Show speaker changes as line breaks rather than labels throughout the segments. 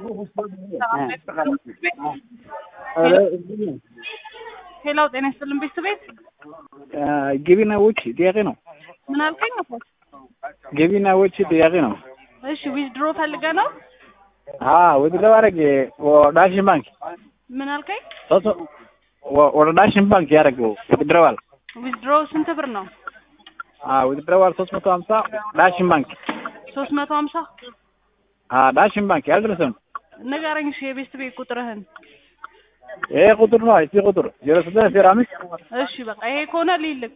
ሄላው ጤና ይስጥልን ቤተሰቤት
ገቢና ወጪ ጥያቄ ነው።
ምን አልከኝ? አባት
ገቢና ወጪ ጥያቄ ነው።
እሺ ዊዝድሮ ፈልገ ነው?
ወደ ለማድረግ ዳሽን ባንክ
ምን አልከኝ?
ወደ ዳሽን ባንክ ያደረገው ውድድረዋል
ዊዝድሮ ስንት ብር ነው?
ውድድረዋል ሶስት መቶ ሀምሳ ዳሽን ባንክ
ሶስት መቶ ሀምሳ
ዳሽን ባንክ ያልደረሰም
ንገረኝ። እሺ የቤስት ቤት ቁጥርህን።
ይሄ ቁጥር ነው። እዚህ ቁጥር ዜሮ ስድስት ዜሮ አምስት
እሺ በቃ ይሄ ከሆነ ሊልክ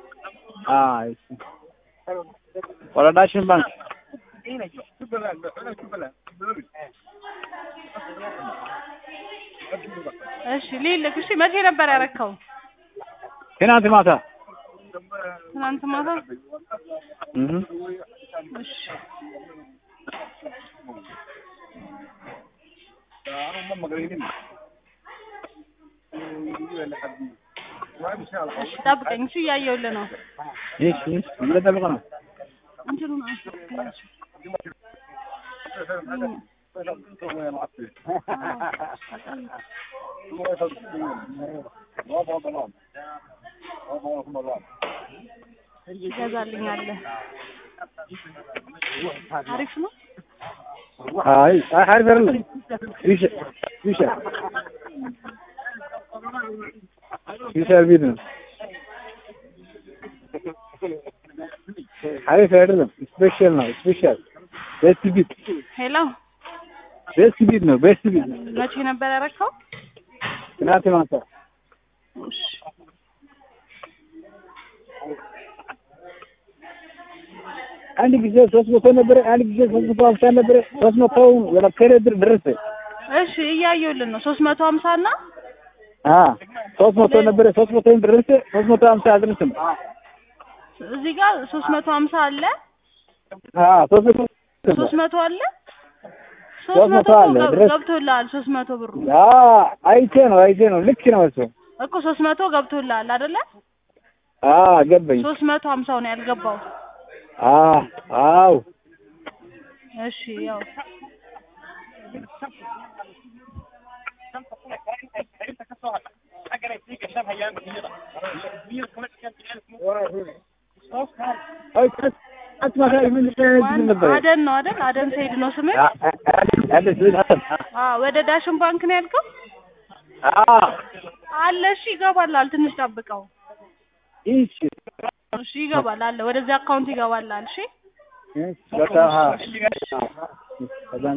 ወደ ዳሽን ባንክ
እሺ ሊልክ። እሺ መቼ ነበር ያረከው?
ትናንት ማታ
ትናንት ማታ።
እህ
እሺ እሺ ጠብቀኝ። እሺ እያየሁልህ ነው።
እሺ እየጠበቀ ነው።
እንትኑን አንሳ። ይገዛልኛለህ። አሪፍ ነው።
አይ አይ አሪፍ አይደለም። ፊሻ ፊሻ ፊሻ ቤት ነው። አሪፍ አይደለም። ስፔሻል ነው። ስፔሻል ቤስት ቢት
ሄሎ
ቤስት ቢት ነው። ቤስት ቢት
መቼ ነበር ያረከው?
ትናንት ማታ
እሺ
አንድ ጊዜ ሶስት መቶ ነበረ። አንድ ጊዜ ሶስት መቶ ሀምሳ ነበረ። ሶስት መቶው ወደ ከሬ ድር ደረሰ።
እሺ እያየሁልን ነው። ሶስት መቶ ሀምሳ እና
አ ሶስት መቶ ነበረ። ሶስት መቶ ደረሰ። ሶስት መቶ ሀምሳ አልደረሰም።
እዚህ ጋር ሶስት መቶ ሀምሳ አለ።
አ ሶስት መቶ
ሶስት መቶ አለ።
ሶስት
ሶስት
መቶ
መቶ
አለ።
ገብ-
ድረስ
ገብቶልሃል። ሶስት መቶ ብሩ
አ አይቼ ነው አይቼ ነው። ልክ ነው እሱ።
እኮ ሶስት መቶ ገብቶልሃል አይደለ?
አ ገባኝ።
ሶስት መቶ ሀምሳው ነው ያልገባው።
አ አው
እሺ ያው
አይ አትማካ ምን
ማን
ነበር?
አደን ነው አይደል? አደን ሰይድ ነው ስምህ?
አለ ስለዚህ አሰብ
አ ወደ ዳሽን ባንክ ነው ያልከው?
አ
አለ እሺ ይገባላል። ትንሽ ጠብቀው።
እሺ
እሺ ይገባል አለ። ወደዚህ አካውንት ይገባላል። እሺ
በቃ